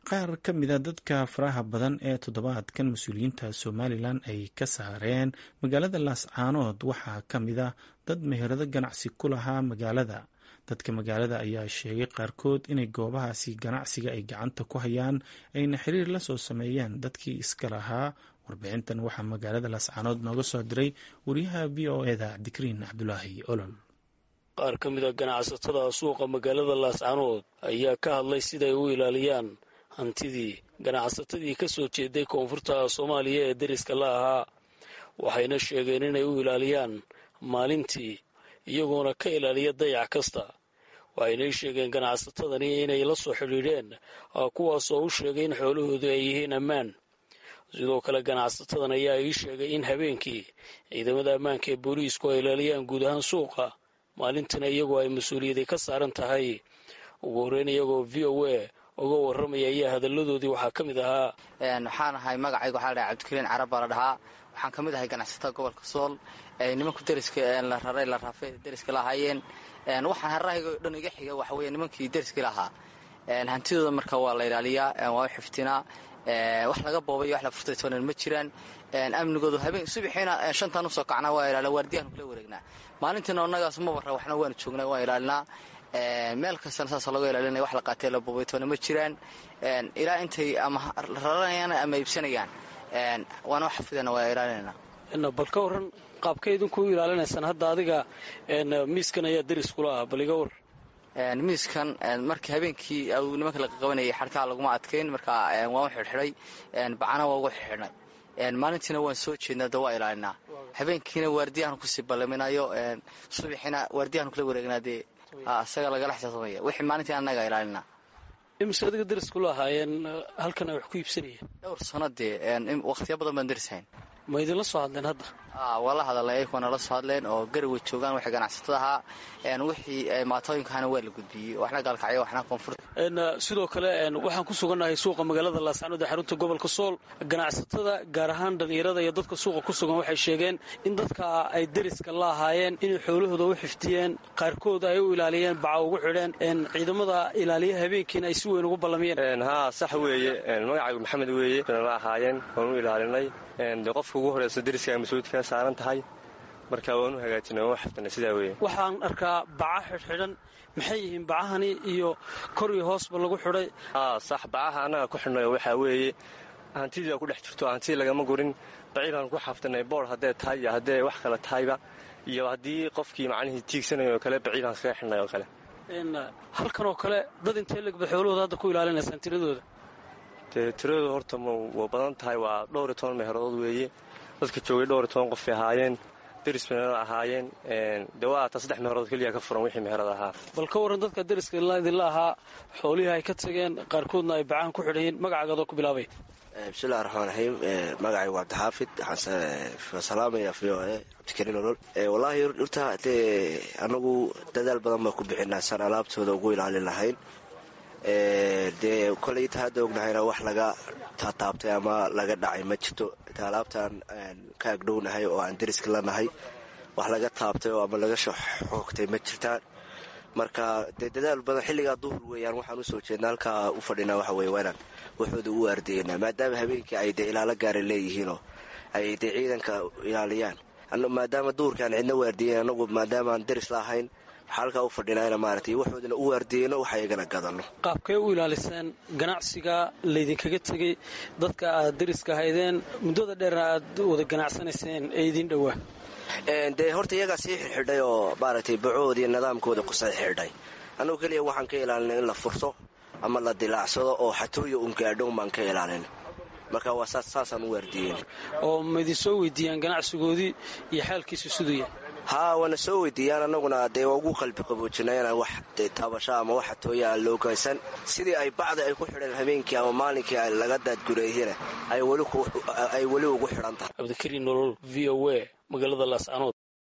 qaar ka mida dadka faraha badan ee toddobaadkan mas-uuliyiinta somalilan ay ka saareen magaalada laascaanood waxaa ka mida dad meherado ganacsi ku lahaa magaalada dadka magaalada ayaa sheegay qaarkood inay goobahaasi ganacsiga ay gacanta ku hayaan ayna xiriir la soo sameeyeen dadkii iska lahaa warbixintan waxaa magaalada laascaanood nooga soo diray wariyaha v o eda cabdikariin cabdulaahi olol qaar ka mid a ganacsatada suuqa magaalada laascaanood ayaa ka hadlay siday u ilaaliyaan hantidii ganacsatadii ka soo jeeday koonfurta soomaaliya ee deriska la ahaa waxayna sheegeen inay u ilaaliyaan maalintii iyagoona ka ilaaliya dayac kasta waxaynay sheegeen ganacsatadani inay la soo xidhiidheen kuwaasoo u sheegay in xoolahoodu ay yihiin ammaan sidoo kale ganacsatadan ayaa ii sheegay in habeenkii ciidamada ammaanka ee booliisku ay ilaaliyaan guud ahaan suuqa maalintiina iyagoo ay mas-uuliyadii ka saaran tahay ugu horreyn iyagoo v o a uga warramaya ayaa hadalladoodii waxaa ka mid ahaa waxaan ahay magacayga waxaa la dhahay cabdikariin carab baa la dhahaa waxaan ka mid ahay ganacsatada gobolka sool nimanku deriska la raray la raafay deriska la ahaayeen waxaan harahayga o dhan iga xiga waxa weeye nimankii deriskii lahaa hantidooda marka waa la ilaaliyaa waa u xiftinaa wax laga boobay wax la furtay toonan ma jiraan amnigoodu habeen subaxiina shantaan usoo kacnaa waa ilaaliya waardiyahan kula wareegnaa maalintiina annagaas ma barra waxna waanu joognaa waan ilaalinaa meel kastana saasoo laga ilaalinaya wax la qaatee la boobay toona ma jiraan ilaa intay ama raranayaan ama iibsanayaan waana xafidana waa ilaalinayna bal ka warran qaabka idinku u ilaalinaysaan hadda adiga miiskan ayaa deris kula ah bal iga war miiskan markii habeenkii nimanka la qabanayay xarkaa laguma adkayn markaa waan u xidhxidhay bacana waa ugu xidxidhnay maalintiina waan soo jeednaa da waa ilaalinaa habeenkiina waardiyahan kusii ballaminayo subaxiina waardiyahan kula wareegnaa dee isaga lagala xisaabtamaya wixii maalintii annaga ilaalinaa imise adiga deris kula ahaayeen halkan ay wax ku iibsanayeen dhowr sano dee wakhtiya badan baan derishayn ma idinla soo hadleen hadda waa la hadalnay ayagoo nala soo hadleen oo garaway joogaan waxay ganacsatada ahaa wixii maatooyinkahana waa la gudbiyey waxna gaalkacyo waxna koonfur sidoo kale waxaan ku sugannahay suuqa magaalada laascaanood ee xarunta gobolka sool ganacsatada gaar ahaan dhallinyarada iyo dadka suuqa ku sugan waxay sheegeen in dadka ay deriska la ahaayeen inay xoolahooda u xifdiyeen qaarkood ay u ilaaliyeen baca ugu xidheen ciidamada ilaaliya habeenkiina ay si weyn ugu ballamiyeen haa sax weeye magacaygu maxamed weeye la ahaayeen waan u ilaalinay de qofka ugu horeyso deriska mas-uuliyad kaa saaran tahay marka waan u hagaajinay waan u xifdinay sidaa weeye waxaan arkaa baca xidhxidhan maxay yihiin bacahani iyo kor iyo hoosba lagu xidhay haa sax bacaha annaga ku xidhnayo waxaa weeye hantidii ku dhex jirto hantidii lagama gurin baciilaan ku xafdinay boor haddee tahay iyo haddee wax kale tahayba iyo haddii qofkii macnihii tiigsanayo oo kale baciilaan kaga xidhnay oo kale halkan oo kale dad intee legba xoolahooda hadda ku ilaalinaysaan tiradooda dee tiradooda horta waa badan tahay waa dhowr iyo toban meheeradood weeye dadka joogay dhowr iyo toban qofay ahaayeen deris meherad ahaayeen dee waa ataa saddex meherood keliya ka furan wixii meherad ahaa bal ka warran dadka deriska idinla ahaa xoolihii ay ka tageen qaarkoodna ay bacahan ku xidhayiin magacaagadoo ku bilaabay bismillahi raxmaan raxiim magacay waa cabdixaafid waxaan salaamaya v o e cabdikariin olol wallaahi horta dee anagu dadaal badan baan ku bixinaa saan alaabtooda ugu ilaalin lahayn dee koley inta hadda ognahayna wax laga taataabtay ama laga dhacay ma jirto inta alaabtaan ka agdhownahay oo aan deriska lanahay wax laga taabtay oo ama laga xoogtay ma jirtaan marka dee dadaal badan xilligaa duhur weeyaan waxaan usoo jeedna halkaa u fadhinaa waxa weye waanaan waxooda u waardeynaa maadaama habeenkii ay dee ilaalo gaara leeyihiinoo ay dee ciidanka ilaaliyaan maadaama duhurkaan cidna waardiyen anagu maadaamaan deris la ahayn waxaa halkaa u fadhinaa maaragtay waxoodana u waardiyeyno waxa iyagana gadano qaabkee u ilaaliseen ganacsiga laydinkaga tegey dadka aad deriska haydeen muddada dheerna aad wada ganacsanayseen ee idiin dhowaa dee horta iyagaa sii xidxidhay oo maaragtay bacohoodiiyo nidaamkooda ku sii xidhay annugu keliya waxaan ka ilaalinay in la furto ama la dilaacsado oo xatooya un gaadhown baan ka ilaalin marka waa saasaan u waardiyeyn oo ma idin soo weydiiyaan ganacsigoodii iyo xaalkiisu siduu haa waana soo weydiiyaan annaguna dee waa ugu qalbi qaboojinay inaan wax taabasho ama wax xatooya aan loo geysan sidii ay bacda ay ku xidheen habeenkii ama maalinkii laga daadgureeyena ay weli ugu xidhan tahay cabdikariin nolol v o a magaalada laascanood